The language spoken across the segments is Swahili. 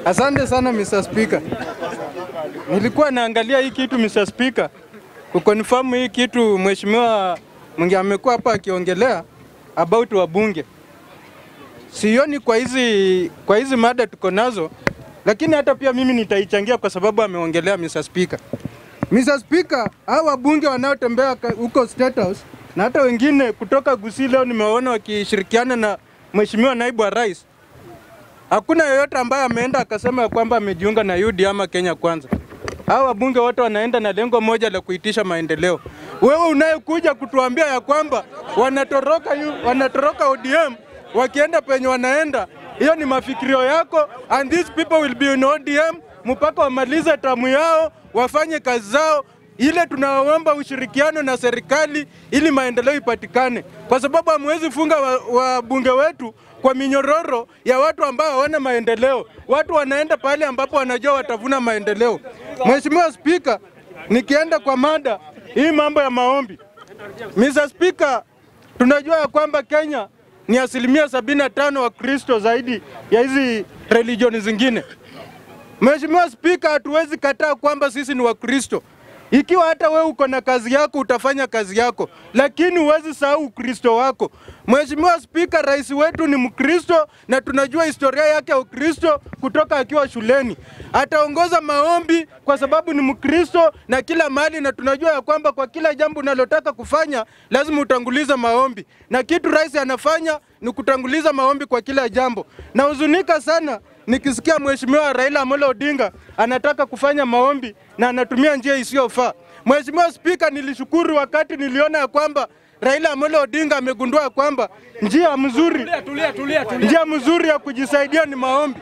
Asante sana Mr. Speaker. Nilikuwa naangalia hii kitu Mr. Speaker, kukonfirm hii kitu mheshimiwa Mwingi amekuwa hapa akiongelea about wabunge. Sioni kwa hizi kwa hizi mada tuko nazo, lakini hata pia mimi nitaichangia kwa sababu ameongelea Mr. Speaker. Mr. Speaker, hao wabunge wanaotembea ka- huko State House na hata wengine kutoka Gusii leo nimewaona wakishirikiana na mheshimiwa naibu wa rais Hakuna yeyote ambaye ameenda akasema ya kwamba amejiunga na UD ama Kenya Kwanza. Hao wabunge wote wanaenda na lengo moja la kuitisha maendeleo. Wewe unayekuja kutuambia ya kwamba wanatoroka, U- wanatoroka ODM wakienda penye wanaenda, hiyo ni mafikirio yako, and these people will be in ODM mpaka wamalize tamu yao, wafanye kazi zao. Ile tunaomba ushirikiano na serikali ili maendeleo ipatikane, kwa sababu hamwezi funga wabunge wa wetu kwa minyororo ya watu ambao hawana maendeleo. Watu wanaenda pale ambapo wanajua watavuna maendeleo. Mheshimiwa Spika, nikienda kwa mada hii mambo ya maombi. Mr. Speaker, tunajua ya kwamba Kenya ni asilimia sabini na tano wa Kristo zaidi ya hizi religioni zingine. Mheshimiwa Spika, hatuwezi kataa kwamba sisi ni Wakristo. Ikiwa hata wewe uko na kazi yako utafanya kazi yako, lakini huwezi sahau Ukristo wako. Mheshimiwa Spika, rais wetu ni Mkristo na tunajua historia yake ya Ukristo kutoka akiwa shuleni. Ataongoza maombi kwa sababu ni Mkristo na kila mahali, na tunajua ya kwamba kwa kila jambo unalotaka kufanya lazima utangulize maombi, na kitu rais anafanya ni kutanguliza maombi kwa kila jambo. Nahuzunika sana nikisikia Mheshimiwa Raila Amolo Odinga anataka kufanya maombi na anatumia njia isiyofaa. Mheshimiwa Spika, nilishukuru wakati niliona ya kwamba Raila Amolo Odinga amegundua kwamba njia mzuri njia mzuri ya kujisaidia ni maombi.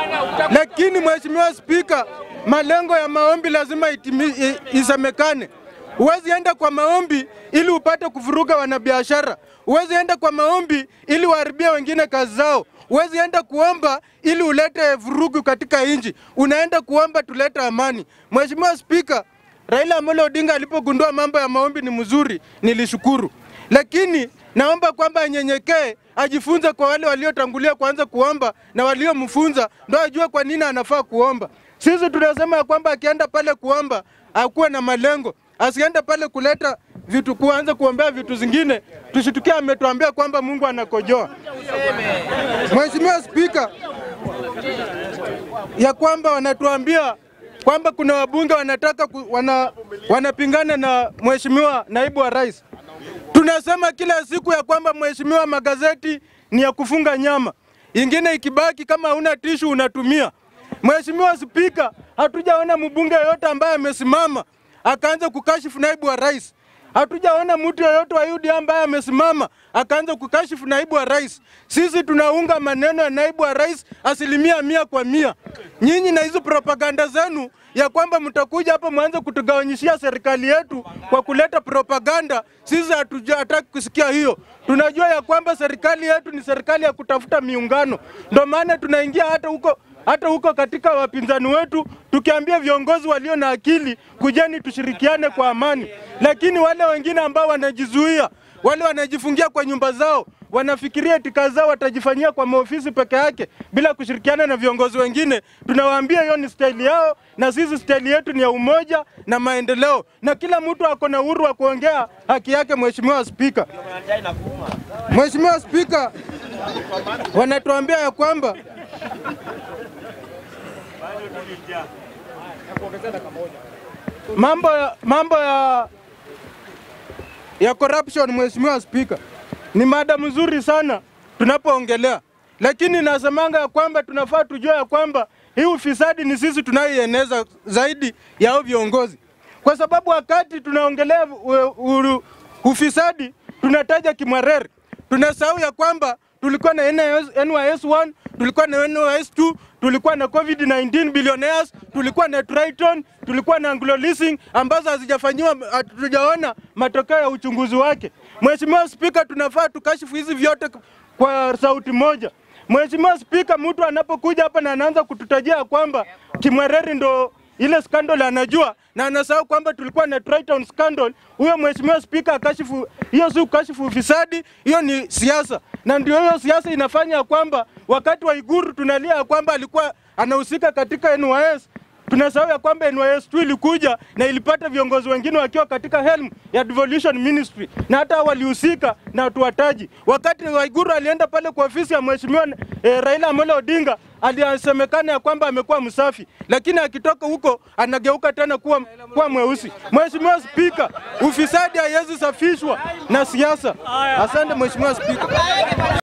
Lakini Mheshimiwa Spika, malengo ya maombi lazima itimi, i- isemekane. Huwezi enda kwa maombi ili upate kuvuruga wanabiashara. Huwezi enda kwa maombi ili uharibie wengine kazi zao. Huwezi enda kuomba ili ulete vurugu katika nchi. Unaenda kuomba tulete amani. Mheshimiwa Spika, Raila Amolo Odinga alipogundua mambo ya maombi ni mzuri, nilishukuru, lakini naomba kwamba anyenyekee, ajifunze kwa wale waliotangulia kuanza kuomba na waliomfunza, ndo ajue kwa nini anafaa kuomba. Sisi tunasema ya kwamba akienda pale kuomba akuwe na malengo, asiende pale kuleta vitu, kuanza kuombea vitu zingine, tushitukia ametuambia kwamba Mungu anakojoa. Mheshimiwa Spika, ya kwamba wanatuambia kwamba kuna wabunge wanataka ku, wana, wanapingana na mheshimiwa naibu wa rais. Tunasema kila siku ya kwamba mheshimiwa, magazeti ni ya kufunga nyama, ingine ikibaki kama huna tishu unatumia. Mheshimiwa Spika, hatujaona mbunge yoyote ambaye amesimama akaanza kukashifu naibu wa rais. Hatujaona mtu yeyote wa UDA ambaye amesimama akaanza kukashifu naibu wa rais. Sisi tunaunga maneno ya naibu wa rais asilimia mia kwa mia. Nyinyi na hizo propaganda zenu ya kwamba mtakuja hapa mwanze kutugawanyishia serikali yetu kwa kuleta propaganda, sisi hatuja hataki kusikia hiyo. Tunajua ya kwamba serikali yetu ni serikali ya kutafuta miungano, ndio maana tunaingia hata huko hata huko katika wapinzani wetu tukiambia viongozi walio na akili kujeni tushirikiane kwa amani, lakini wale wengine ambao wanajizuia, wale wanajifungia kwa nyumba zao, wanafikiria tika zao watajifanyia kwa maofisi peke yake bila kushirikiana na viongozi wengine, tunawaambia hiyo ni staili yao, na sisi staili yetu ni ya umoja na maendeleo, na kila mtu ako na uhuru wa kuongea haki yake. Mheshimiwa Spika, Mheshimiwa Spika, wanatuambia ya kwamba mambo ya, mambo ya, ya corruption, Mheshimiwa Spika, ni mada mzuri sana tunapoongelea, lakini nasemanga ya kwamba tunafaa tujue ya kwamba hii ufisadi ni sisi tunayoieneza zaidi ya hao viongozi, kwa sababu wakati tunaongelea u- u- ufisadi tunataja Kimwarere, tunasahau ya kwamba tulikuwa na NIS, NYS 1 tulikuwa na NYS 2 tulikuwa na COVID-19 billionaires, tulikuwa na Triton, tulikuwa na Anglo Leasing ambazo hazijafanyiwa, hatujaona matokeo ya uchunguzi wake. Mheshimiwa Spika, tunafaa tukashifu hizi vyote kwa sauti moja. Mheshimiwa Spika, mtu anapokuja hapa na anaanza kututajia kwamba Kimwareri ndo ile scandal anajua na anasahau kwamba tulikuwa na Triton scandal. Huyo mheshimiwa spika akashifu, hiyo si ukashifu ufisadi, hiyo ni siasa. na ndio hiyo siasa inafanya ya kwamba wakati wa Iguru tunalia ya kwamba alikuwa anahusika katika NYS tunasahau ya kwamba NYS tu ilikuja na ilipata viongozi wengine wakiwa katika helm ya devolution ministry na hata walihusika na tuwataji. Wakati Waiguru alienda pale kwa ofisi ya mheshimiwa eh, Raila Amolo Odinga alisemekana ya kwamba amekuwa msafi, lakini akitoka huko anageuka tena kuwa, kuwa mweusi. Mheshimiwa Spika, ufisadi haiwezi safishwa na siasa. Asante Mheshimiwa Spika.